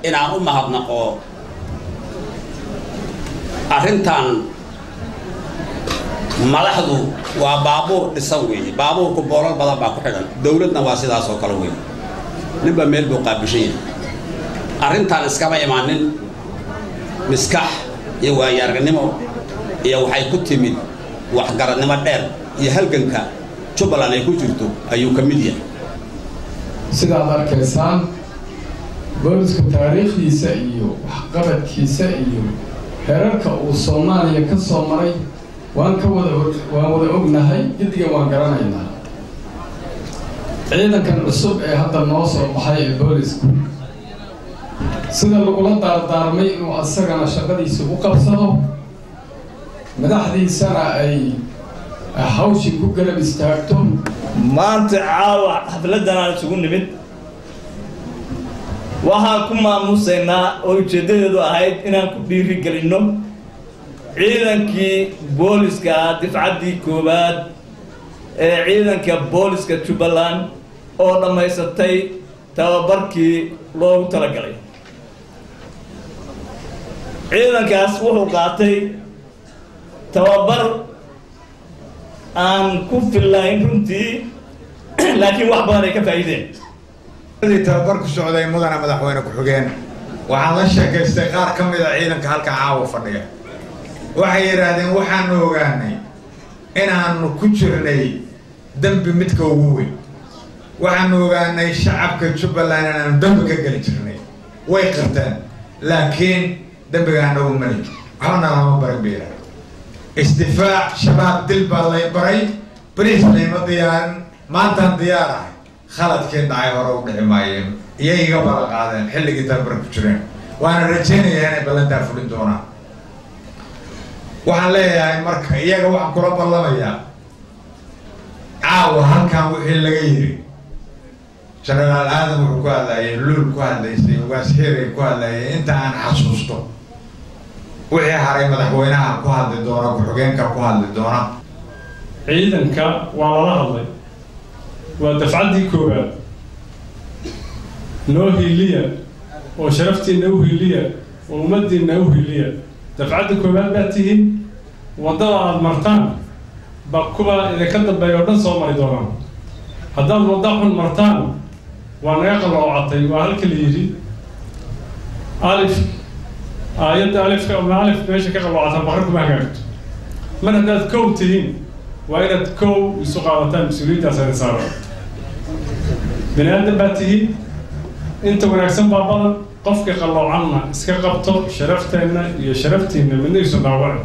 inaan u mahadnaqo arrintan madaxdu waa baabuur dhisan weeye baabuurku boolal badan baa ku xidhan dowladna waa sidaas oo kale weeye ninba meel buu qaabishan yahay arrintan iskama imaanin miskax iyo waayaarnimo iyo waxay ku timid waxgaradnimo dheer iyo halganka jubbaland ay ku jirto ayuu ka mid yahay sidaad arkaysaan boolisku taariikhdiisa iyo waxqabadkiisa iyo herarka uu soomaaliya ka soo maray waan ka wada waan wada ognahay giddigan waan garanaynaa ciidankan cusub ee hadda noo soo baxay ee boolisku sida lagula daardaarmay inuu asagana shaqadiisa u qabsado madaxdiisana ay hawshii ku garab istaagto maanta caawa xafladdan aan isugu nimid waxaan ku maamusaynaa oo ujeeddadeedu ahayd inaan ku dhiiri gelinno ciidankii booliska ah difcaddii koowaad ee ciidanka booliska jubbaland oo dhammaysatay tababarkii loogu talagalay ciidankaas wuxuu qaatay tababar aan ku fillayn runtii laakiin wax badan ay ka faa'iideen tababar ku socday mudana madaxweyne ku-xigeen waxaan la sheekaystay qaar ka mid a ciidanka halka caawa fadhiya waxay yidhaahdeen waxaanu ogaanay inaanu ku jirnay dembi midka ugu weyn waxaanu ogaanay shacabka jubbaland inaanu dembi ka geli jirnay way qirteen laakiin dembiga anagu mali waxbana lama barin ba yidhahda isdifaac shabaab dil baa lay baray bariis layma diyaarin maantaan diyaar ahay khaladkii dhacay hore u dhici maayeen iyay iga bala qaadeen xilligii tabar ku jireen waana rajaynayaa inay ballantaa fulin doonaan waxaan leeyahay marka iyaga waxaan kula ballamayaa caawa halkan wixii laga yiri genaraal aadan wuxuu ku hadlayay luul ku hadlaysay ugaas xiray ku hadlayay inta aan xasuusto wixii haray madaxweynaha ku hadli doona ku-xigeenka ku hadli doona ciidanka waa lala hadlay waa dafcaddii koowaad noo hiiliya oo sharaftiinna u hiiliya oo ummaddiinna u hiiliya dafcadda koowaad baad tihiin waddada aada martaan ba kuwa idinka dambeeya oo dhan soo mari doonaan haddaad wadda xun martaan waa naga qalloocatay waa halka la yidhi alif aayadda alifka ama alif meesha ka qalloocata baqar kuma hagaagto mar haddaad kow tihiin waa inaad kow isu qaadataan mas-uuliyaddaas idin saaran bani aadan baad tihiin inta wanaagsan baa badan qofka qalloocanna iska qabto sharafteenna iyo sharaftiinna midna isu dhaawaci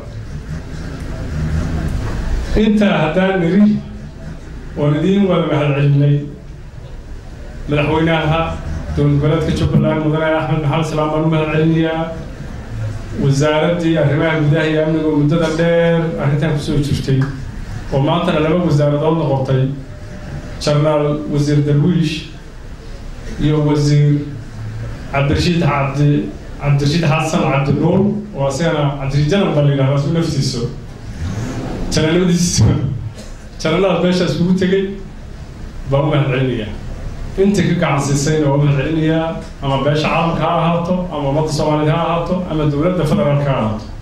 intaa haddaan niri oon idiin wada mahadcelinay madaxweynaha dowlad goboleedka jubbaland mudane axmed maxamed salaam baan u mahadcelinayaa wasaaraddii arrimaha gudaha iyo amniga oo muddada dheer arrintan kusoo jirtay oo maantana laba wasaaradood noqotay jenaraal wasiir darwiish iyo wasiir cabdirashiid cabdi cabdirashiid xasan cabdinuur oo asagana cabdirashiid janar baa la yidhahdaa su naftiiso janaladiisa janaladaas meeshaas kugu tegey baan u mahadcelinayaa inta ka gacan siisayna waa u mahadcelinayaa ama beesha caalamka ha ahaato ama ummadda soomaaliyeed ha ahaato ama dowladda federaalka ha ahaato